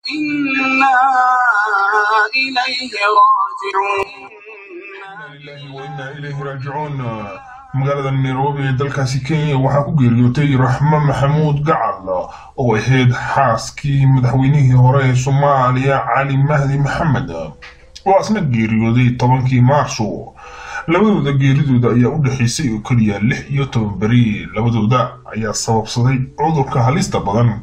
إنا إليه راجعون lillahi wa inna ilayhi raajicuun magaalada nairobi ee dalkaasi kenya waxaa ku geeriyootay raxmo maxamuud gacal oo ahayd xaaskii madaxweynihii hore ee soomaaliya cali mahdi maxamed oo asna geeriyooday tobankii maarso labadooda geeridooda ayaa u dhexaysay oo keliya lix iyo toban beri labadooda ayaa sababsaday cudurka halista badan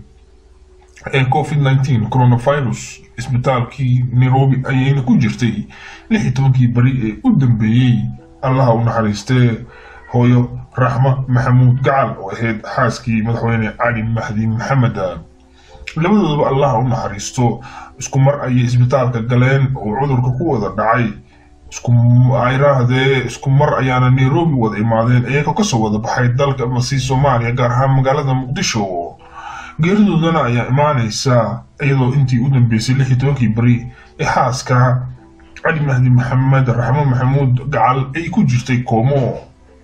ee covid 19 coronavirus isbitaalkii nairobi ayayna ku jirtay lix iyo tobankii beri ee u dambeeyey allaha u naxariistee hooyo raxmo maxamuud gacal oo ahayd xaaskii madaxweyne cali mahdi maxamed labadoodaba allaha u naxariisto isku mar ayay isbitaalka galeen oo cudurka ku wada dhacay iskuayraahdee isku mar ayaana nairobi wada imaadeen iyagoo kasoo wada baxay dalka masi soomaaliya gaar ahaan magaalada muqdisho geeridoodana ayaa imaanaysa iyadoo intii u dambeysay lix iyo tobankii beri ee xaaska cali mahdi maxamed raxmo maxamuud gacal ay ku jirtay koomo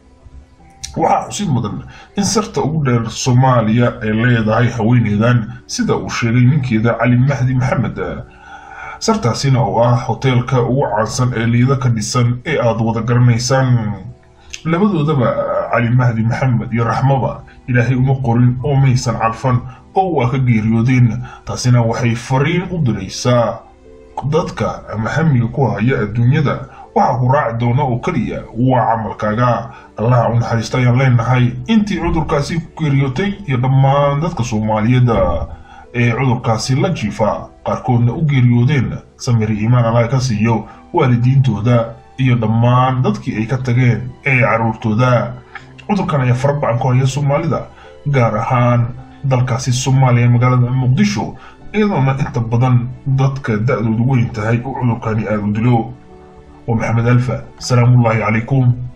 waxaa xusid mudan in sarta ugu dheer soomaaliya ay leedahay haweeneydan sida uu sheegay ninkeeda cali mahdi maxamed sartaasina oo ah hoteelka ugu caansan ee liida ka dhisan ee aada wada garanaysaan labadoodaba cali mahdi maxamed iyo raxmaba ilaahay uma qorin oo maysan calfan oo waa ka geeriyoodeen taasina waxay fariin u diraysaa dadka ama hamiga ku haya adduunyada waxaa ku raaci doona oo keliya waa camalkaaga allaha u naxariista ayaan leenahay intii cudurkaasi ku geeriyootay iyo dhammaan dadka soomaaliyeed ee cudurkaasi la jiifa qaarkoodna u geeriyoodeen samiri iimaan allaha ka siiyo waalidiintooda iyo dhammaan dadkii ay ka tageen ee caruurtooda cudurkan ayaa farabacan ku haya soomaalida gaar ahaan dalkaasi soomaaliya ee magaalada muqdisho iyadoona inta badan dadka da-doodu weyn tahay uu cudurkani aada u dilo ومحمد ألفا سلام الله عليكم